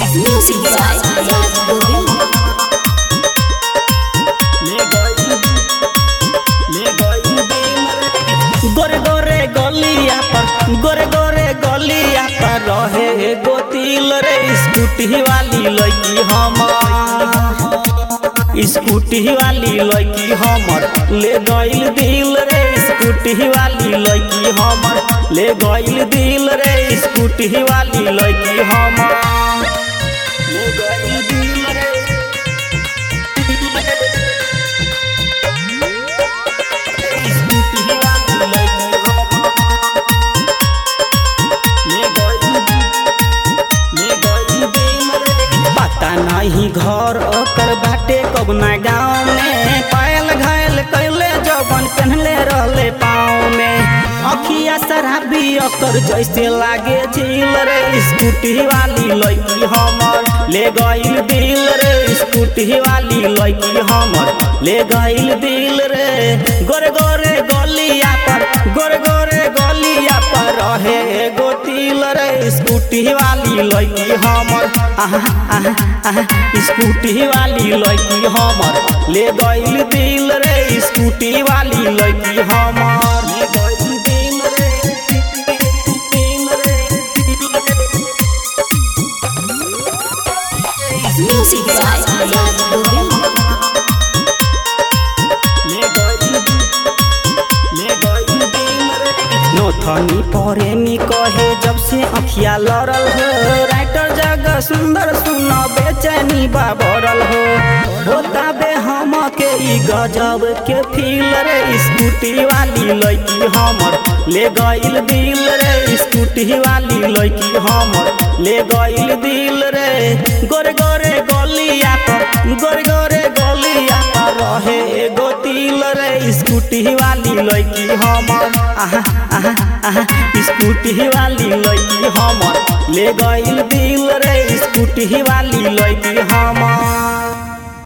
Music by Raj Govind. गोरे गोरे गलिया पर गोरे गोरे गलिया पर रहे एगो तिल रे स्कूटी वाली लड़की हमर स्कूटी वाली लड़की हमर ले गइल दिल रे स्कूटी वाली लड़की हमर ले गइल दिल रे स्कूटी वाली लड़की हमर ले गइल दिल रे स्कूटी वाली लड़की हमर ले गइल ले गइल दिल रे पता नहीं घर ओकर बाटे कबना गाँव में पायल घायल कैले जबन पहनले रहले पाँव में अखिया शराबी ओकर जैसे लागे झील रे स्कूटी वाली लड़की हमर ले गइल दिल रे स्कूटी वाली लड़की हमर ले गइल दिल रे गोरे गोरे गलिया पर गोरे गोरे गलिया पर रहे एगो तिल रे स्कूटी वाली लड़की हमर आहा आहा आहा स्कूटी वाली लड़की हमर ले गइल दिल रे स्कूटी वाली लड़की हमर ले गइल दिल रे दिल रे Music by Raj Govind. ले गइल ले गइल दिल रे नोथनी परेमी कहे जब से अखिया लड़ल हो राइटर जगह सुंदर सुन बेचैनी बाबरल हो होता बे हम के ई गजब के फील रे स्कूटी वाली लड़की हमर ले गइल दिल रे स्कूटी वाली लड़की हमर ले गइल दिल रे गोरे गोरे गलिया पर गोरे गोरे गलिया पर रहे एगो तिल रे स्कूटी वाली लड़की हमर आहा आहा आहा स्कूटी वाली लड़की हमर ले गइल दिल रे स्कूटी वाली लड़की हमर